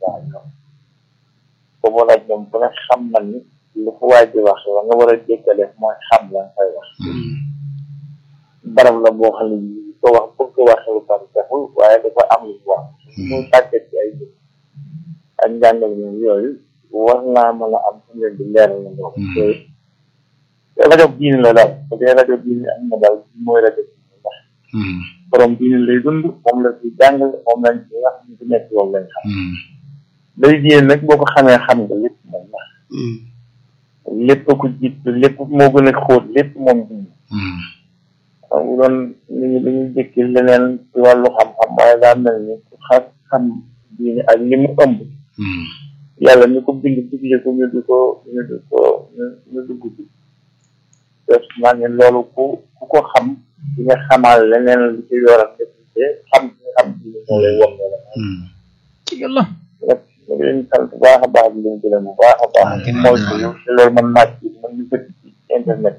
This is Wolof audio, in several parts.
waaw boobu nag ñoom bu ne xam na ni lu fu waay di wax la nga war a jékkale mooy xam la nga koy wax barab la boo xam ne bii ko wax bëgg ko waxee lu bari taxul waaye dafa am lu wax muy tàggat ci ay jëf ak njàngal ñoom yooyu war naa mën a am fu leen di leeral na loolu te rajo diine la daal bu dee rajo diine am na daal mooy rajo diine ndax borom diine lay dund moom la fi jàngale moom lañ ci wax ñu ci nekk loolu lañ xam day diine nag boo ko xamee xam nga lépp moom ndax lépp ko jiit lépp moo gën a xóot lépp moom diine xam nga doon nit ñi dañuy jëkki leneen ci wàllu xam-xam waaye daa mel ni ku xam xam diine ak li mu ëmb yàlla ñu ko bind digle ko ñu di ko ñu di ko ñu dugg ci def naa ne loolu ku ku ko xam di nga xamal leneen lu ci yoram def te xam nga xam diine moo lay won la ci yàlla ñu ngi leen sant bu baax a baax di leen gërëm bu baax a baax mooy ci yow te loolu man naaj bi man ñu bëgg ci internet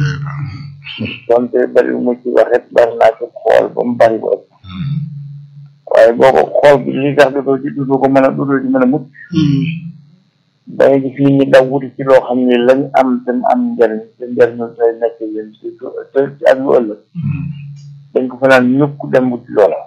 donte bari mu ci waxet bari naa ci xool ba mu bari ba ëpp waaye boo ko xool bi li tax dudoo ci dudoo ko mën a dudoo ci mën a mucc da ngay gis nit ñi daw wuti ci loo xam ne lañ am te mu am njëriñ te njëriñu tey nekk yéen surtout te ci ak lu ëllëg dañ ko fa naan ñukk dem wuti loola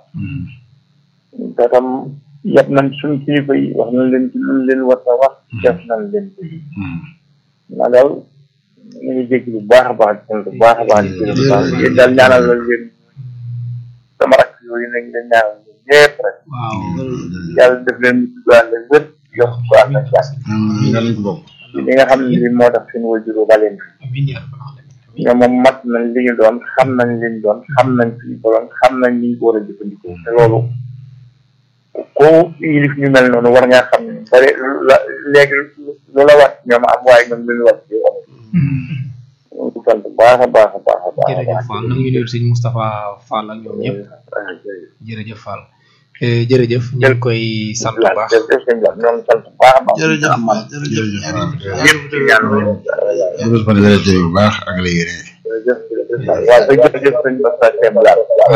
te tam yab nañ suñ kilifa yi wax nañ leen ci luñ leen war a wax def nañ leen ci naa daal ñu ngi jéggi bu baax a baax di sant bu baax a baax di gërëm baax yéen daal ñaanal la leen sama rakk yooyu nañ leen ñaanal leen ñëpp rek yàlla def leen ñu tuddaal leen wér yokk ko am na jàmm li nga xam ne li moo tax seen wajuru ba leen ñoom moom mat nañ li ñu doon xam nañ li ñu doon xam nañ fi ñu ko doon xam nañ li ñu ko war a jëfandikoo te loolu ko yilif ñu mel noonu war ngaa xam ne bari la léegi lu la wat ñoom am waaye ñoom lu ñu wat ci am ñu ngi sant baax a baax a baax a baax jërëjëf Fall na ngi nuyu sëñ Moustapha Fall ak ñoom ñëpp jërëjëf Fall jërëjëf ñu ngi koy sant bu baax jërëjëf sëñ Lam ñoo ngi sant bu baax a baax jërëjëf jërëjëf ñëpp ci ñaan jërëjëf fan yàlla jëy bu baax ak la yére jërëjëf jërëjëf waaw ba jërëjëf sëñ Basta Sène Lam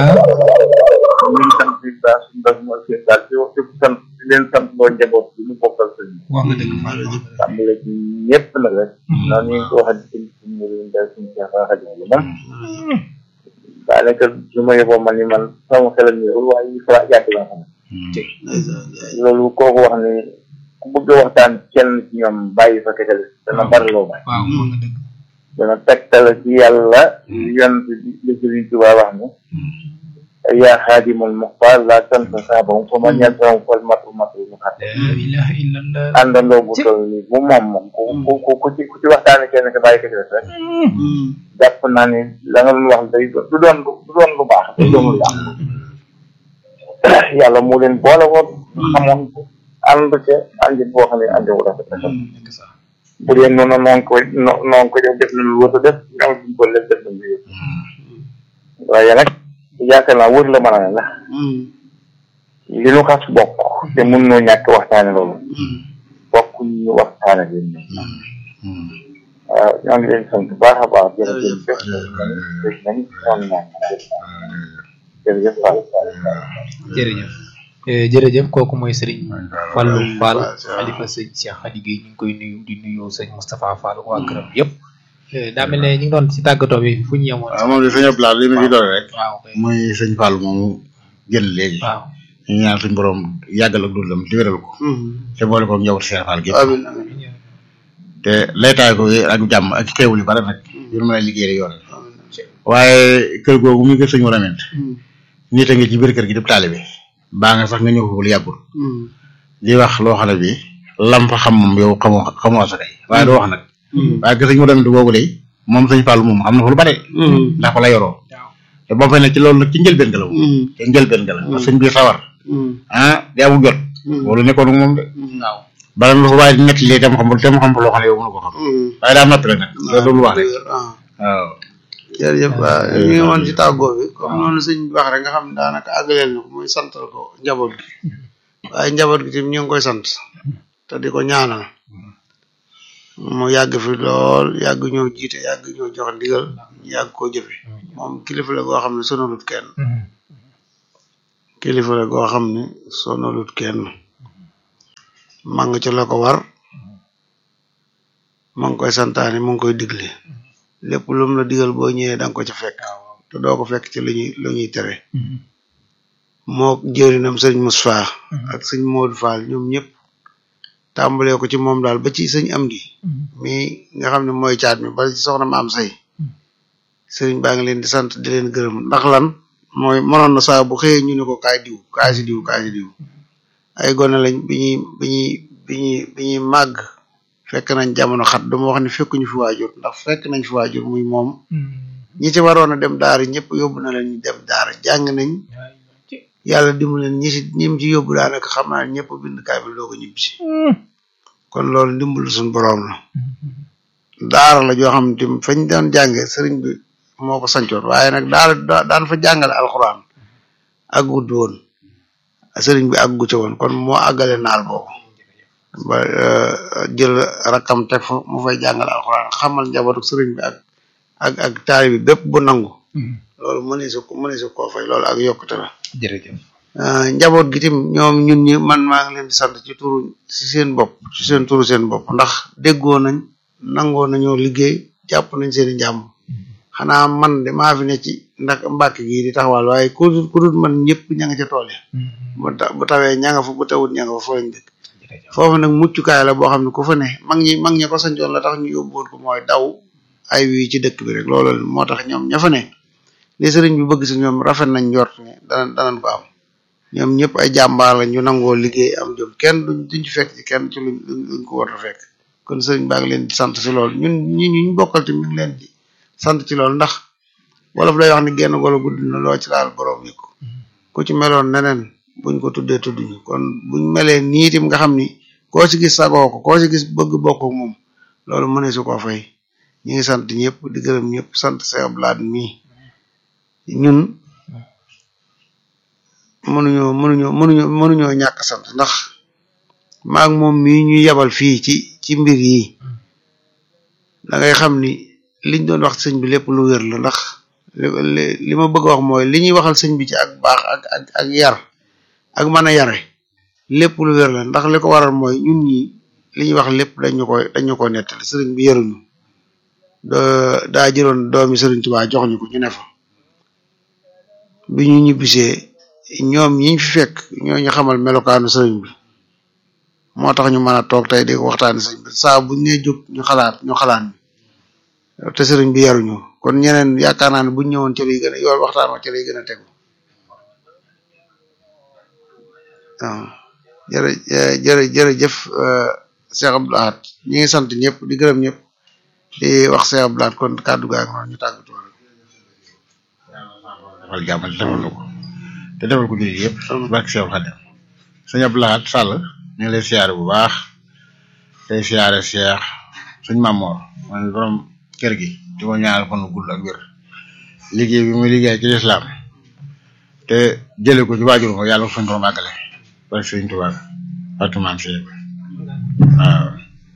ñu ngi sant bi baax suñu bas mooy seen daal di wax di sant di leen sant loo njaboot bi ñu bokkal sëñ wax nga dëgg Fall tàmbale ci ñëpp nag rek noonu ñu ngi ko waxee ci suñu murid day suñu Cheikh Xadim bi moom daanaka su ma yeboo man ni man sama xelam ñëwul waaye ñu fa yàgg la xam loolu kooku wax ni ku bëgg a waxtaan kenn ci ñoom bàyyi fa kekale dana bari loo bàyyi waaw wax nga dëgg dana tegtal ci yàlla yonent li Sëriñ Tuubaa wax ni yaa xaadimul muxtaar laa tansa saabam fa man yansahu fal matu matu mu xat la ilaha illallah àndandoo bu toll nii bu moom moom ku ku ku ci ku ci waxtaane kenn ka bàyyi kekale rek jàpp naa ni la nga doon wax day du doon du doon lu baax day doon lu baax yàlla moo leen boole woon xamoon ko ànd ca àndi boo xam ne àndi wu rafet rafet dëgg sax bu dee noonu noonu ko no- noonu ko def def nañu wër a def ñoom duñ ko def def nañu yëpp waaye nag yaakaar naa wër la mën a ne ndax li nu xas bokk te mun noo ñàkk waxtaane loolu bokk ñu waxtaane leen waaw ñoo ngi leen sant bu baax a baax jërëjëf def def nañ ñoom ñaan jërëjëf Fall jërëjëf Eh, jërëjëf kooku mooy sëriñ Fallou Fall xalifa sëñ Cheikh Khady Gueye ñu ngi koy nuyu di nuyu sëñ Moustapha Fall waa këram yëpp Eh, daa mel ne ñu ngi doon ci tàggatoo bi fu ñu yemoon waaw moom de sëñ Abdoulaye li ma ci doole rek waaw kay muy sëñ Fall moomu génn léegi waaw ñu ñaan suñ borom yàggal ak dundam di wéral ko te boole ko njaboot Cheikh Fall gi amin te laytaay ko ak jàmm ak xéewal yu bare nag yu mën a liggéey yoon waaye kër googu muy kër sëñ war a ment nit a ngi ci biir kër gi def taalibe baa nga sax nga ñëw foofu lu yàggul di wax loo xam ne bi lam fa xam moom yow xamoo xamoo asakay waaye doo wax nag waaye kër sëñ war a ment boobu day moom sëñ Fall moom xam na fa lu bare ndax fa la yoroo te boo fay ne ci loolu nag ci njëlbeen ga la moom ci njëlbeen ga la parce que sëñ bi sawar ah di amul jot loolu nekkoon ak moom de waaw bala lu fa waaye di nekk lii tam xam tam xam loo xam ne yow mënu ko xam waaye daa noppi rek nag loolu lu wax rek waaw jërëjëf waaw ñu ngi woon ci tàggoo bi comme noonu sëñ bi wax rek nga xam ne daanaka àggaleel na ko muy santal ko njaboot gi waaye njaboot gi tamit ñu ngi koy sant te di ko ñaanal mu yàgg fi lool yàgg ñoo jiite yàgg ñoo jox ndigal yàgg koo jëfe moom kilifa la goo xam ne sonalut kenn kilifa la goo xam ne sonalut kenn ma nga ci la ko war ma ngi koy santaane mu ngi koy digle lépp lu mu la digal boo ñëwee da nga ko ca fekk te doo ko fekk ci lu ñuy lu ñuy tere moo jërinam sëñ Moussa ak sëñ Modou Fall ñoom ñëpp tàmbalee ko ci moom daal ba ci sëñ Amdi mi nga xam ne mooy caat mi bala ci soxna maam say sëriñ baa ngi leen di sant di leen gërëm ndax lan mooy mënoon na saa bu xëyee ñu ne ko kaay diw kaay si diw kaay si diw ay gone lañ bi ñuy bi ñuy bi ñuy bi ñuy màgg fekk nañ jamono xat dama wax ni fekkuñu fi waajur ndax fekk nañ fi waajur muy moom ñi ci waroon a dem daara ñëpp yóbbu na leen ñu dem daara jàng nañ yàlla dimbali leen ñi si ñim ci yóbbu daanaka xam naa ñëpp bind kaamil doo ko ñibbisi kon loolu ndimbalu suñu boroom la daara la joo xam ne fañ doon jànge sëriñ bi moo ko sancoon waaye nag daara daan fa jàngale alxuraan àggut woon sëriñ bi àggu ca woon kon moo àggale naal boobu ba jël rakkam teg fa mu fay jàngale alxuraan xamal njabootu sëriñ bi ak ak ak taali bi bépp bu nangu loolu mëni su mëni su koo fay loolu ak yokkute la jërëjëf njaboot gi tim ñoom ñun ñi man maa ngi leen di sant ci turu ci seen bopp ci seen turu seen bopp ndax déggoo nañ nangoo nañoo liggéey jàpp nañ seen i njàmm xanaa man de maa fi ne ci ndax mbàkk gii di taxawal waaye ku dul ku dul man ñëpp ña nga ca tool ya bu ta bu tawee ña nga fa bu tawut ña nga fa foo lañ dëkk foofu nag muccukaay la boo xam ne ku fa ne mag ñi mag ñi ko sancoon la tax ñu yóbbuwoon ko mooy daw ay wi ci dëkk bi rek loolu moo tax ñoom ña fa ne li sëriñ bi bëgg si ñoom rafet nañ njort ne danañ danañ ko am ñoom ñëpp ay jàmbaar la ñu nangoo liggéey am jom kenn duñ duñ ci fekk ci kenn ci luñ luñ ko war a fekk kon sëriñ baa ngi leen di sant si loolu ñun ñi ñu bokkal ci mi ngi leen di sant ci loolu ndax wolof day wax ni genn golo gudd na loo ci laal borom yi ko ku ci meloon neneen buñ ko tuddee tudduñu kon buñ melee nii tim nga xam ni koo ci gis sagoo ko koo ci gis bëgg bokk ak moom loolu mëne su koo fay ñu ngi sant ñëpp di gërëm ñëpp sant Cheikh Blad mii ñun mënuñoo mënuñoo mënuñoo mënuñoo ñàkk sant ndax maag moom mii ñu yebal fii ci ci mbir yi da ngay xam ni liñ doon wax sëñ bi lépp lu wér la ndax li li ma bëgg a wax mooy li ñuy waxal sëñ bi ci ak baax ak ak ak yar ak mën a yare lépp lu wér la ndax li ko waral mooy ñun ñi li ñuy wax lépp dañu koy dañu ko nettali sëriñ bi yaruñu daa jëloon doomi sëriñ Tuubaa jox ñu ko ñu ne fa bi ñu ñibbisee ñoom ñiñ fi fekk ñoo ñu xamal melokaanu sëriñ bi moo tax ñu mën a toog tey di ko waxtaani sëriñ bi saa buñ ne jóg ñu xalaat ñu xalaat ñu te sëriñ bi yaruñu kon ñeneen yaakaar naa ne buñ ñëwoon ci lay gën a yool waxtaan wa ci lay gën a tegu waaw jërë jërë jërëjëf Cheikh Abdou Lahad ñi ngi sant ñëpp di gërëm ñëpp di wax Cheikh Abdou Lahad kon kàddu gaa ngi ñu tàggatoo rek defal jàmm te defal na ko te defal ko jullit yëpp barke Cheikh Khadim sëñ Abdou Lahad Sall ñu ngi lay siyaare bu baax tey siyaare Cheikh suñ Mamor mooy borom kër gi di ko ñaanal fan gudd ak wér liggéey bi muy liggéey ci lislaam te jële ko ci waajur ko yàlla ko suñ borom àggale barke sëñ Tuubaa barke maam Cheikh waaw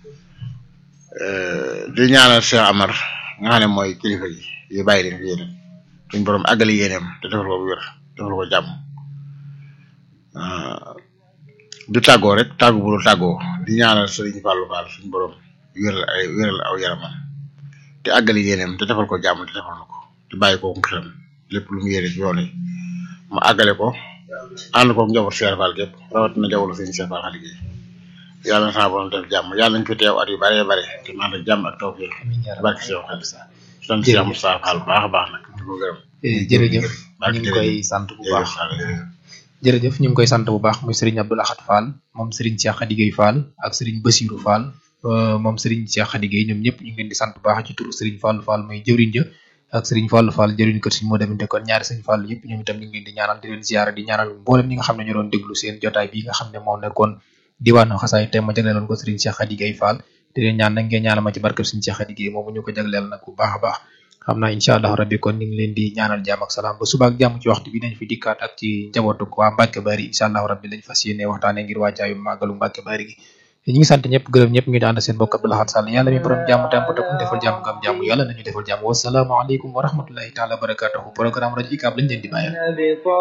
di ñaanal Cheikh Amar nga xam ne mooy kilifa gi yu bàyyi leen fi yéen suñ borom àggale yéeneem te defal ko bu wér defal ko jàmm du tàggoo rek tàggu bu dul tàggoo di ñaanal Sëriñ Fallou Fall suñ borom wéral ay wéral aw yaramam te àggale yéeneem te defal ko jàmm te defal na ko te bàyyi ko xelam lépp lu mu yéene ci yoon yi mu àggale ko ànd ko njaboot Cheikh Fall gépp rawatina njaboot Sëriñ Cheikh Fall xaligéey yàlla na sama borom def jàmm yàlla nañ fi teew at yu bare bare te man ak jàmm ak tawfiq barke Cheikh Fall sant Cheikh Moussa Fall bu baax a baax nag di ko gërëm jërëjëf ñu ngi koy sant bu baax jërëjëf ñu ngi koy sant bu baax muy Serigne Abdou Lahad Fall moom Serigne Cheikh Khady Gueye Fall ak Serigne Bassirou Fall moom Serigne Cheikh Khady Gueye ñoom ñëpp ñu ngi leen di sant bu baax ci turu Serigne Fall Fall muy jëwriñ ja ak Serigne Fall Fall jëwriñ kër Serigne moo demante kon ñaari Serigne Fall yëpp ñoom itam ñu ngi leen di ñaanal di leen ziara di ñaanal mboolem ñi nga xam ne ñu doon déglu seen jotaay bi nga xam ne moo nekkoon diwaanu xasaay te ma jagleeloon ko Serigne Cheikh Khady Gueye Fall di leen ñaan nag ngeen ñaanal ma ci barkeb Serigne Cheikh Khady Gueye moomu ñu ko jagleel nag bu baax a baax xam naa incha allah rabbi kon ñu ngi leen di ñaanal jàmm ak salaam ba suba ak jàmm ci waxtu bi nañ fi dikkaat ak ci njabootu waa Mbacke Bari incha allah rabbi lañ fas yéene waxtaane ngir wàccaayu màggalu Mbacke Bari gi ñu ngi sant ñëpp gërëm ñëpp ngi di ànd seen mbokk Abdou Lahad Sall yàlla mi borom jàmm tàmpate ku defal jàmm ngam jàmm yàlla nañu defal jàmm wasalaamaaleykum wa rahmatullahi taala wa barakatuhu programme rajo ICAB lañ leen di bàyyal